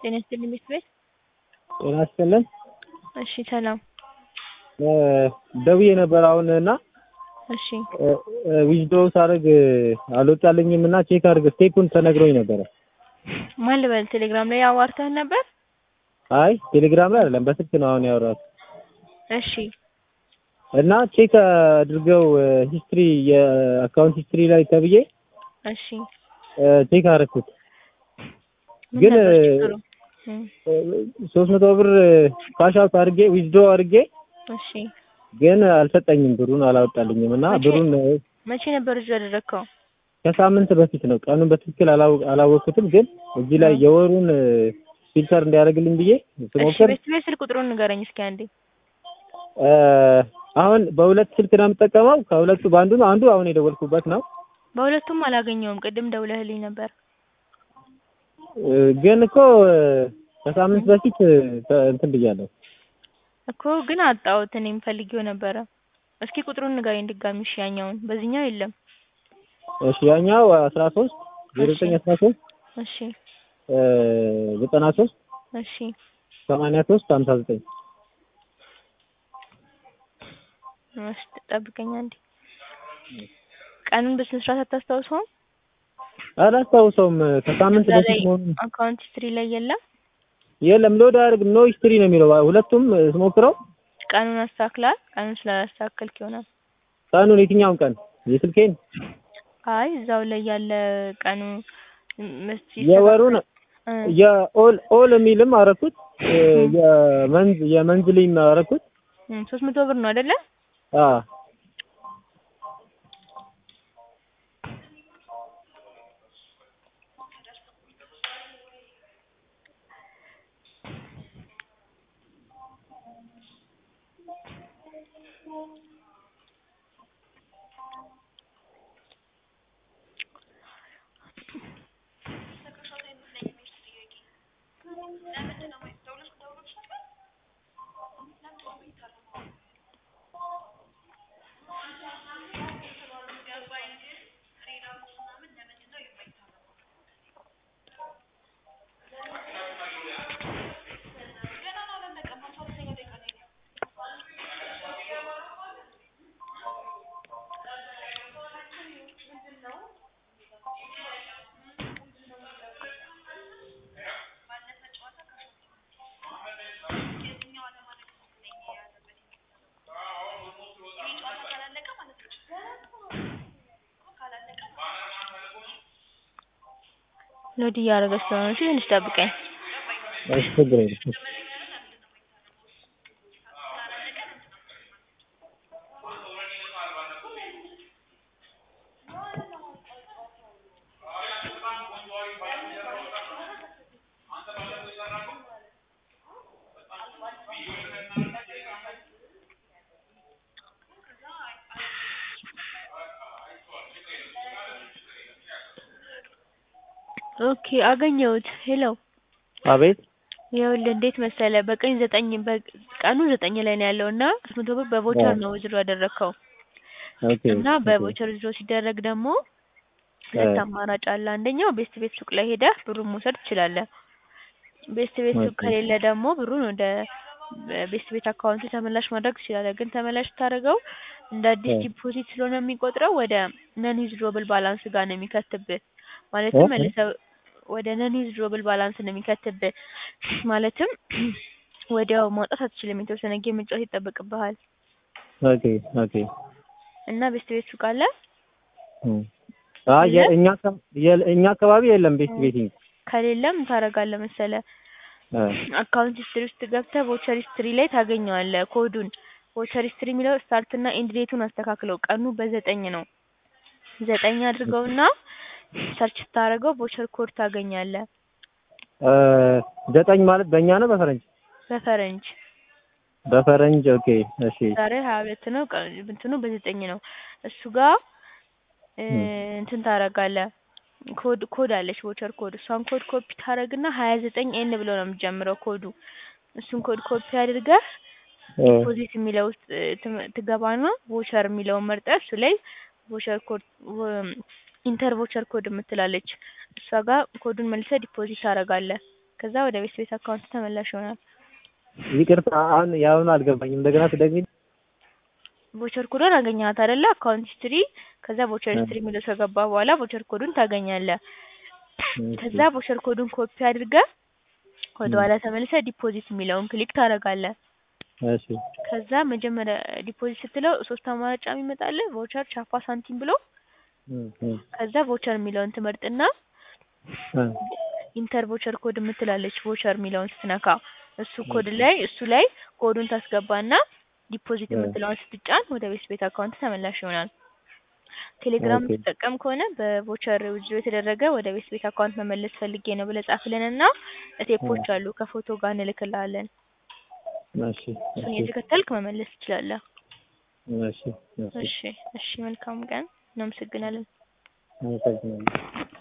ጤና ይስጥልኝ ቤት ቤት ጤና ይስጥልን። እሺ ሰላም። ደውዬ ነበር አሁን እና እሺ ዊዝድሮው ሳደርግ አልወጣልኝም እና ቼክ አድርግ ስቴፑን ተነግሮኝ ነበረ። ማን ልበል? ቴሌግራም ላይ አዋርተህን ነበር? አይ ቴሌግራም ላይ አይደለም በስልክ ነው አሁን ያወራሁት። እሺ እና ቼክ አድርገው ሂስትሪ የአካውንት ሂስትሪ ላይ ተብዬ እሺ ቼክ አደረኩት ምን ግን ነበር ችግሩ? እም፣ ሶስት መቶ ብር ካሽ አውት አድርጌ ዊዝድሮ አድርጌ እሺ ግን አልሰጠኝም ብሩን አላወጣልኝም እና መቼ? ብሩን መቼ ነበር እዚህ ያደረግከው? ከሳምንት በፊት ነው ቀኑን በትክክል አላው- አላወቅኩትም ግን እዚህ ላይ የወሩን ፊልተር እንዲያደርግልኝ ብዬ እሺ ስሞክር ቤት ቤት ስልክ ቁጥሩን ንገረኝ እስኪ አንዴ። እ፣ አሁን በሁለት ስልክ ነው የምጠቀመው ከሁለቱ በአንዱ ነው አንዱ አሁን የደወልኩበት ነው በሁለቱም አላገኘውም። ቅድም ደውለህልኝ ነበር። እ፣ ግን እኮ እ፣ ከሳምንት በፊት እ፣ ተ- እንትን ብያለሁ እኮ ግን አጣሁት። እኔም ፈልጌው ነበረ። እስኪ ቁጥሩን ንገረኝ ድጋሚ። እሺ ያኛውን በዚህኛው የለም። እሺ ያኛው አስራ ሶስት ዜሮ ዘጠኝ አስራ ሶስት እሺ ዘጠና ሶስት እሺ ሰማንያ ሶስት ሀምሳ ዘጠኝ እሺ ጠብቀኝ አንዴ። ቀኑን በስነ ስርዓት አታስታውሰውም? አላስታውሰውም ከሳምንት እዛ ላይ በፊት መሆኑን አካውንት ሂስትሪ ላይ የለም። የለም ሎድ አያደርግም ኖ ሂስትሪ ነው የሚለው ሁለቱም እ፣ ስሞክረው ቀኑን አስተካክላል። ቀኑን ስላላስተካከልክ ይሆናል። ቀኑን የትኛውን ቀን የስልኬን አይ እዛው ላይ ያለ ቀኑ ምስ የወሩን እ፣ የኦል ኦል የሚልም አረኩት እ፣ የመንዝ የመንዝሊም አረኩት እም፣ ሶስት መቶ ብር ነው አይደለ? አ ሎድ እያደረገ ስለሆነ እሺ ትንሽ ጠብቀኝ። እሺ ችግር የለም ኦኬ አገኘሁት። ሄሎ አቤት ይኸውልህ እንዴት መሰለ በቀኝ ዘጠኝ በቀኑ ዘጠኝ ላይ ነው ያለው እና ሶስት መቶ ብር በቮቸር ነው ዝሮ ያደረግከው ኦኬ እና በቮቸር ዝሮ ሲደረግ ደግሞ ሁለት አማራጭ አለ። አንደኛው ቤስት ቤት ሱቅ ላይ ሄደህ ብሩን መውሰድ ትችላለህ። ቤስት ቤት ሱቅ ኦኬ። ከሌለ ደግሞ ብሩን ወደ ቤስት ቤት አካውንት ተመላሽ ማድረግ ትችላለህ። ግን ተመላሽ ስታደርገው እንደ አዲስ እ። ዲፖዚት ስለሆነ የሚቆጥረው ወደ ነን ዊዝድሮብል ባላንስ ጋር ነው የሚከትብህ። ማለትም እ? መልሰው ወደ ነን ዊዝድሮብል ባላንስ ነው የሚከትብህ። ማለትም ወዲያው ማውጣት አትችልም። የተወሰነ ጌም መጫወት ይጠበቅብሃል። ኦኬ ኦኬ እና ቤስት ቤት ሱቅ አለ እም። አይ የእኛ አካ- የ- እኛ አካባቢ የለም ቤት ቤቲንግ ከሌለም ታደርጋለህ መሰለህ እ፣ አካውንት ሂስትሪ ውስጥ ገብተህ ቮቸር ሂስትሪ ላይ ታገኘዋለህ ኮዱን። ቮቸር ሂስትሪ የሚለው ስታርት እና ኤንድ ዴቱን አስተካክለው ቀኑ በዘጠኝ ነው። ዘጠኝ አድርገውና ሰርች ስታደርገው ቮቸር ኮድ ታገኛለህ እ፣ ዘጠኝ ማለት በእኛ ነው በፈረንጅ በፈረንጅ። በፈረንጅ ኦኬ እሺ ዛሬ ሀያ ሁለት ነው ቀ- እንትኑ በዘጠኝ ነው። እሱ ጋር እ፣ እም። እንትን ታደርጋለህ ኮድ ኮድ አለች ቮቸር ኮድ እሷን ኮድ ኮፒ ታደርግና ሀያ ዘጠኝ ኤን ብሎ ነው የሚጀምረው ኮዱ። እሱን ኮድ ኮፒ አድርገህ እ፣ ዲፖዚት የሚለው ውስጥ እ፣ ትም- ትገባና ቮቸር የሚለውን መርጠህ እሱ ላይ ቮቸር ኮድ ኢንተር ቮቸር ኮድ የምትላለች እሷ ጋር ኮዱን መልሰህ ዲፖዚት ታደርጋለህ። ከዛ ወደ ቤት ቤት አካውንት ተመላሽ ይሆናል። ይቅርታ አሁን ያሁኑ አልገባኝም። እንደገና ትደግሚልኝ? ቮቸር ኮዱን አገኘሃት አይደለ? አካውንት ሂስትሪ ከዛ ቮቸር ሂስትሪ የሚለው ከገባ በኋላ ቮቸር ኮዱን ታገኛለህ። ከዛ ቮቸር ኮዱን ኮፒ አድርገህ ወደ ኋላ ተመልሰህ ዲፖዚት የሚለውን ክሊክ ታደርጋለህ። እሺ ከዛ መጀመሪያ ዲፖዚት ስትለው ሶስት አማራጭ የሚመጣልህ ቮቸር፣ ቻፓ፣ ሳንቲም ብሎ እም፣ እም፣ ከዛ ቮቸር የሚለውን ትመርጥና እ፣ ኢንተር ቮቸር ኮድ የምትላለች ቮቸር የሚለውን ስትነካ እሱ ኮድ ላይ እሱ ላይ ኮዱን ታስገባና ዲፖዚት እ። የምትለውን ስትጫን ወደ ቤት ቤት አካውንት ተመላሽ ይሆናል። ቴሌግራም ኦኬ። የምትጠቀም ከሆነ በቮቸር ዊዝድሮ የተደረገ ወደ ቤት ቤት አካውንት መመለስ ፈልጌ ነው ብለህ ጻፍልንና ስቴፖች አሉ ከፎቶ ጋር እንልክልሃለን። እሺ እሱን እሺ እየተከተልክ መመለስ ትችላለህ። እሺ እሺ እሺ እሺ፣ መልካም ቀን። እናመሰግናለን። አመሰግናለሁ።